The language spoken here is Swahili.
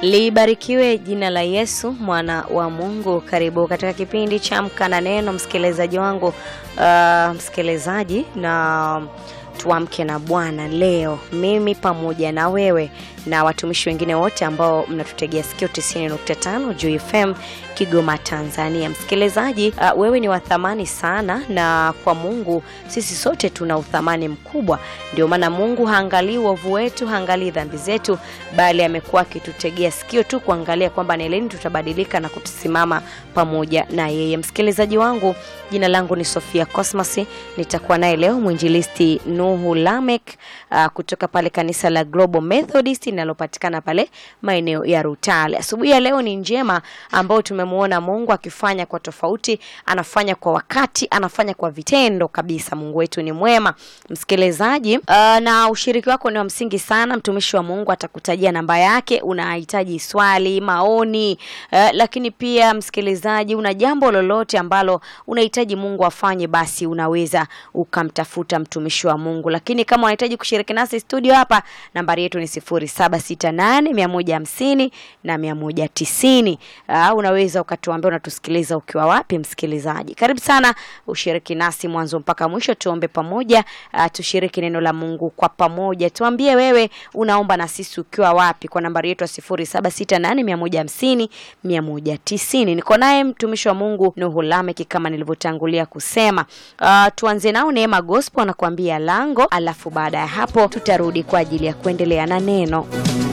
Libarikiwe jina la Yesu mwana wa Mungu. Karibu katika kipindi cha Amka na Neno, msikilizaji wangu, uh, msikilizaji na tuamke na Bwana leo, mimi pamoja na wewe na watumishi wengine wote ambao mnatutegea sikio 90.5 Juu FM Kigoma, Tanzania. Msikilizaji, uh, wewe ni wa thamani sana, na kwa Mungu sisi sote tuna uthamani mkubwa. Ndio maana Mungu haangalii uovu wetu, haangalii dhambi zetu, bali amekuwa akitutegea sikio tu kuangalia kwamba ni lini tutabadilika na kutusimama pamoja na yeye. Msikilizaji wangu, jina langu ni Sofia Cosmas, nitakuwa naye leo mwinjilisti Nuhu Lamek uh, kutoka pale kanisa la Global Methodist linalopatikana pale maeneo ya Rutale. Asubuhi ya leo ni njema ambao tumemwona Mungu akifanya kwa tofauti, anafanya kwa wakati, anafanya kwa vitendo kabisa. Mungu wetu ni mwema. Msikilizaji, uh, na ushiriki wako ni wa msingi sana. Mtumishi wa Mungu atakutajia namba yake, unahitaji swali, maoni, uh, lakini pia msikilizaji, una jambo lolote ambalo unahitaji Mungu afanye, basi unaweza ukamtafuta mtumishi wa Mungu. Lakini kama unahitaji kushiriki nasi studio hapa, nambari yetu ni 0768 150 na 190. Uh, unaweza ukatuambia unatusikiliza ukiwa wapi. Msikilizaji, karibu sana ushiriki nasi mwanzo mpaka mwisho, tuombe pamoja. Uh, tushiriki neno la Mungu kwa pamoja. Tuambie wewe unaomba na sisi ukiwa wapi, kwa nambari yetu ya 0768 150 190. Niko naye mtumishi wa Mungu Nuhu Lamek kama nilivyotangulia kusema. Uh, tuanze nao Neema Gospel anakuambia lango, alafu baada ya hapo tutarudi kwa ajili ya kuendelea na neno.